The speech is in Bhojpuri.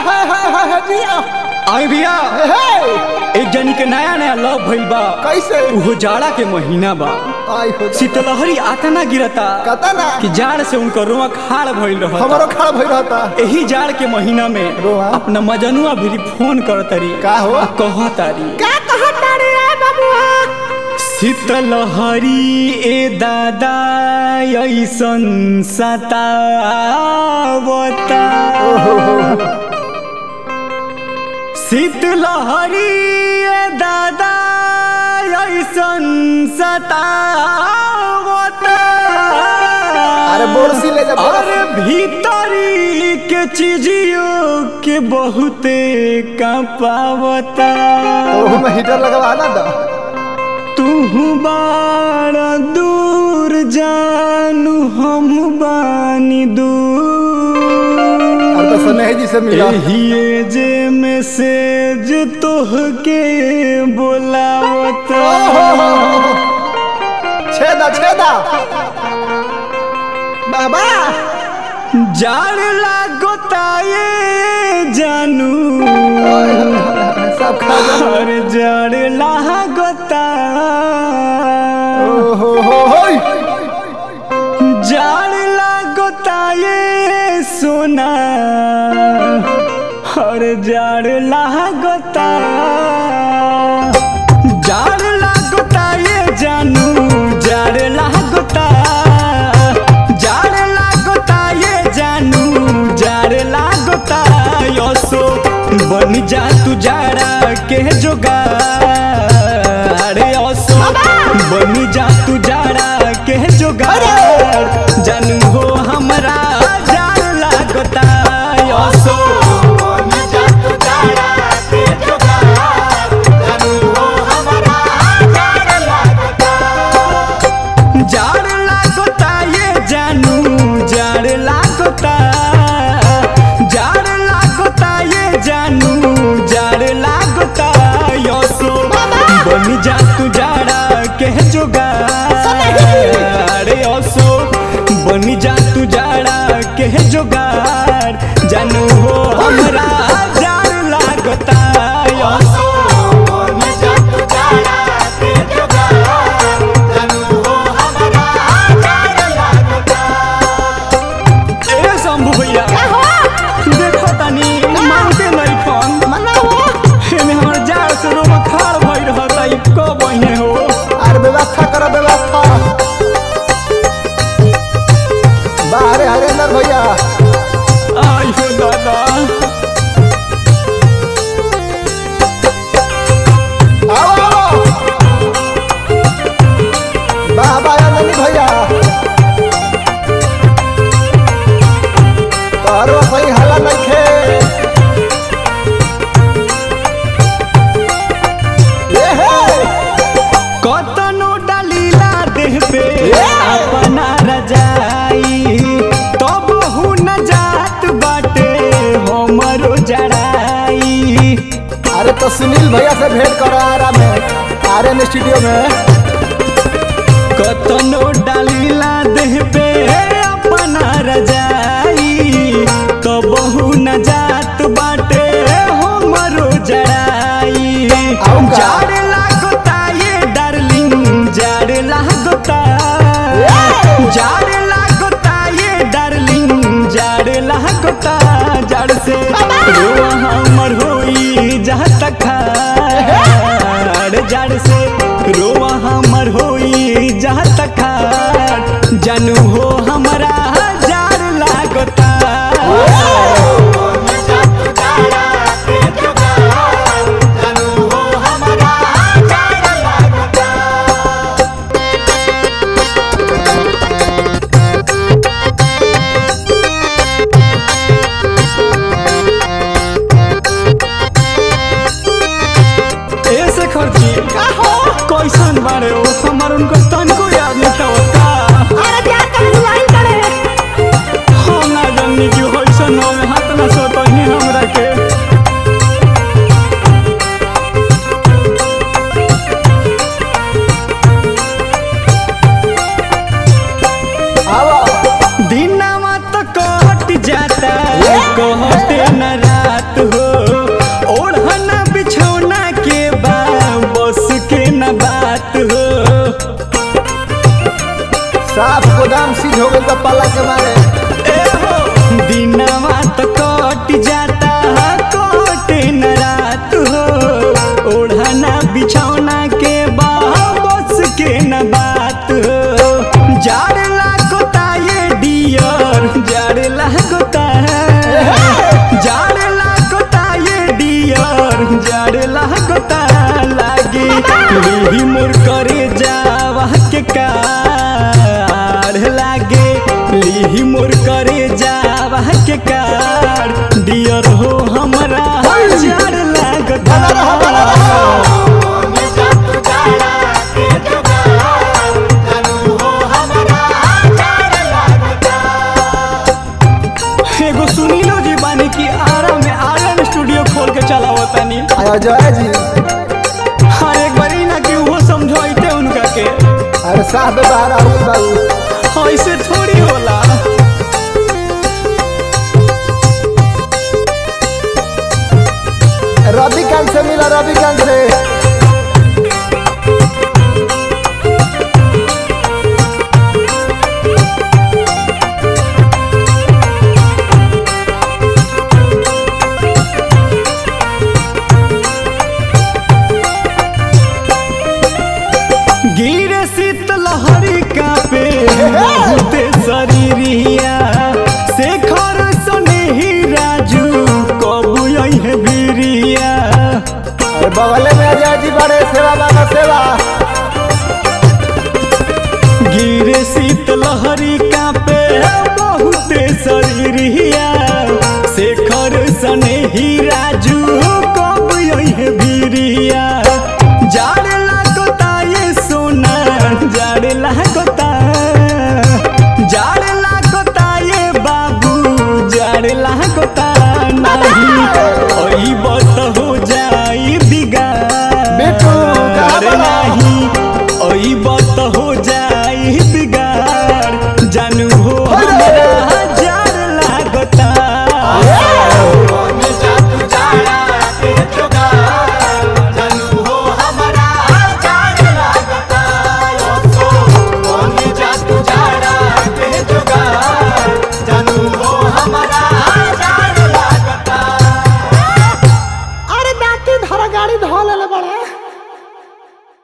हाय हाय हाय हाय जिया आई भैया हे एक जनी के नया नया लव भइल बा कैसे उहो जाड़ा के महीना बा आई हो शीतलहरी आता ना गिरता कता ना कि जाड़ से उनकर रुआ खाड़ भइल रहता हमारो खड़ा भई रहता एही जाड़ के महीना में रोआ? अपना मजनुआ भी फोन कर तारी का हो? आ कह तारी का कहता रे बाबुआ शीतलहरी ए दादा ऐसन सतावता शीतलहरी ए दादा ऐसन सतावता अरे बोरसी ले जा, बोरसी। अरे भीतरी के चीजियों के बहुते कपावता तो में हीटर लगवा ना दा तू बारा दूर जानू हम बानी दूर और तो सनेह जी से मिला एहिए जे मैसेज तोहके बोलावता छेदा छेदा बाबा जाड़ लागोता ये जानू सब खा जा हर जाड़ लागोता ओहो हो होई जाड़ लागोता ये सोना हर जाड़ लागोता जाड़ लागोता ये जानू जाड़ लागोता जाड़ लागोता ये जानू जाड़ लागोता यसो बन जा तू जाड़ा के जोगाड़ यसो बन जा तू जाड़ा के जोगाड़ जानू हो हमरा जाड़ लागोता यसो जाड़ लागोता ये जानू जाड़ लागोता जाड़ लागोता ये जानू जाड़ लागोता यसो बन जा तू जाड़ा के जोगाड़ यसो बन जा तू जाड़ा के जोगाड़ जानू हो हमरा जाड़ लागोता यसो ए शंभू भैया देखो तनी मानते नहीं फोन एमे हमर जाड़ से रोमा खाड़ भई रहता ई कब बहिने हो अरे व्यवस्था करो व्यवस्था बाहरे हरेंद्र भैया आई हो दादा आओ आओ बाबा नंदी भैया तारो सही हला नइखे ए हे कतनो डालीला देह पे अपना रजाई तब हु न जात बाटे हमरो जड़ाई अरे तो सुनील भैया से भेंट करो आरा में आर्यन स्टूडियो में कतनो डालीला देह पे अपना रजाई तो बहु न जात बाटे हमरो जड़ाई आऊ का? जाड़ लागोता ये डार्लिंग जाड़ लागोता जाड़ लागोता ये डार्लिंग जाड़ लागोता जाड़ से रोआ हमर होई जहाँ तक खाड़ जाड़ से रोआ हमर होई जहाँ तक खाड़ जानू हो हमरा जाड़ लागोता ऐसे खर्ची कैसन बारे हो हमर उनको तनको याद नहीं होता हम ना जाननी कि होइसन हो हाथ ना सोतही हमरा के आओ दिनवा तो कट जाता कहते न रात पाला के मारे ए हो दिनवा तो कट जाता कटे न रात हो ओढ़ना बिछौना के बस के न बात हो जाड़ लागोता ये डियर जाड़ लागोता जाड़ लागोता ये डियर जाड़ लागोता लागे लिही मोर करे जावा के कार लागे लिही मोर करे जावा के कार डियर हो हमरा जाड़ लागता एगो सुनीलो जी बानी की आरा में आर्यन स्टूडियो खोल के चलावतानी आया जय जी हर एक बारी ना कि वो समझाइते उनका के अरे साहब बाहर आओ बाबू ऐसे थोड़ी होला रवि कांत से मिला रवि कांत से गिरे शीत लहरी कापे बहुते शरीरिया शेखर सने ही राजू कबू है बीरिया अरे बगले में अजय जी बड़े सेवा बाबा सेवा गिरे शीत लहरी कापे बहुते शरीरिया